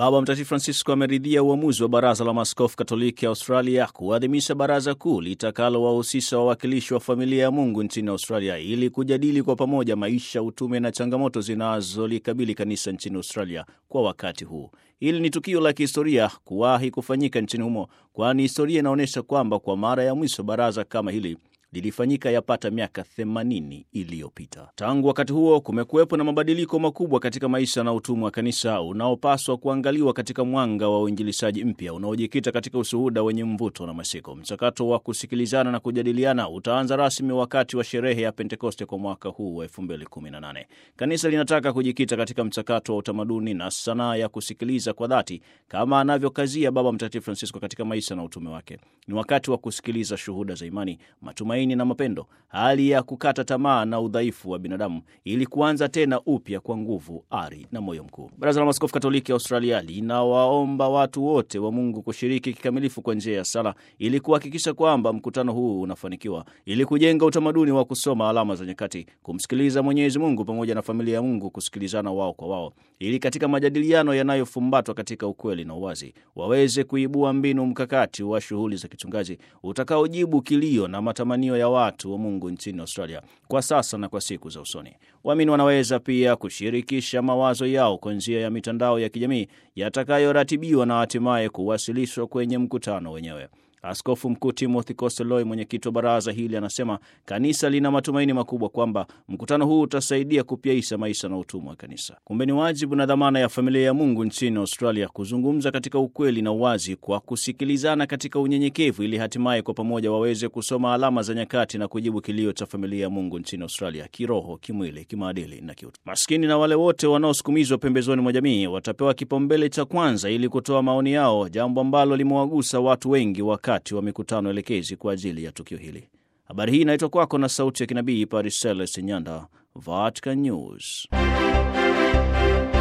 Baba Mtakatifu Francisco ameridhia uamuzi wa Baraza la Maaskofu Katoliki Australia kuadhimisha baraza kuu litakalowahusisha wawakilishi wa familia ya Mungu nchini Australia ili kujadili kwa pamoja maisha, utume na changamoto zinazolikabili kanisa nchini Australia kwa wakati huu. Hili ni tukio la kihistoria kuwahi kufanyika nchini humo, kwani historia inaonyesha kwamba kwa mara ya mwisho baraza kama hili lilifanyika yapata miaka 80 iliyopita. Tangu wakati huo kumekuwepo na mabadiliko makubwa katika maisha na utumwa wa kanisa unaopaswa kuangaliwa katika mwanga wa uinjilishaji mpya unaojikita katika ushuhuda wenye mvuto na mashiko. Mchakato wa kusikilizana na kujadiliana utaanza rasmi wakati wa sherehe ya Pentekoste kwa mwaka huu wa 2018. Kanisa linataka kujikita katika mchakato wa utamaduni na sanaa ya kusikiliza kwa dhati, kama anavyokazia Baba Mtakatifu Francisco katika maisha na utume wake. Ni wakati wa kusikiliza shuhuda za imani, matumaini na mapendo, hali ya kukata tamaa na udhaifu wa binadamu, ili kuanza tena upya kwa nguvu, ari na moyo mkuu. Baraza la Maaskofu Katoliki Australia linawaomba watu wote wa Mungu kushiriki kikamilifu kwa njia ya sala, ili kuhakikisha kwamba mkutano huu unafanikiwa, ili kujenga utamaduni wa kusoma alama za nyakati, kumsikiliza Mwenyezi Mungu pamoja na familia ya Mungu kusikilizana wao kwa wao, ili katika majadiliano yanayofumbatwa katika ukweli na uwazi waweze kuibua mbinu mkakati wa shughuli za kichungaji utakaojibu kilio na matamanio ya watu wa Mungu nchini Australia kwa sasa na kwa siku za usoni. Waamini wanaweza pia kushirikisha mawazo yao kwa njia ya mitandao ya kijamii yatakayoratibiwa na hatimaye kuwasilishwa kwenye mkutano wenyewe. Askofu Mkuu Timothy Costelloy, mwenyekiti wa baraza hili, anasema kanisa lina matumaini makubwa kwamba mkutano huu utasaidia kupyaisha maisha na utumwa wa kanisa. Kumbe ni wajibu na dhamana ya familia ya Mungu nchini Australia kuzungumza katika ukweli na uwazi, kwa kusikilizana katika unyenyekevu, ili hatimaye kwa pamoja waweze kusoma alama za nyakati na kujibu kilio cha familia ya Mungu nchini Australia, kiroho, kimwili, kimaadili na kiutu. Maskini na wale wote wanaosukumizwa pembezoni mwa jamii watapewa kipaumbele cha kwanza ili kutoa maoni yao, jambo ambalo limewagusa watu wengi wakati wa mikutano elekezi kwa ajili ya tukio hili. Habari hii inaitwa kwako na sauti ya kinabii Paris Celeste Nyanda, Vatican News.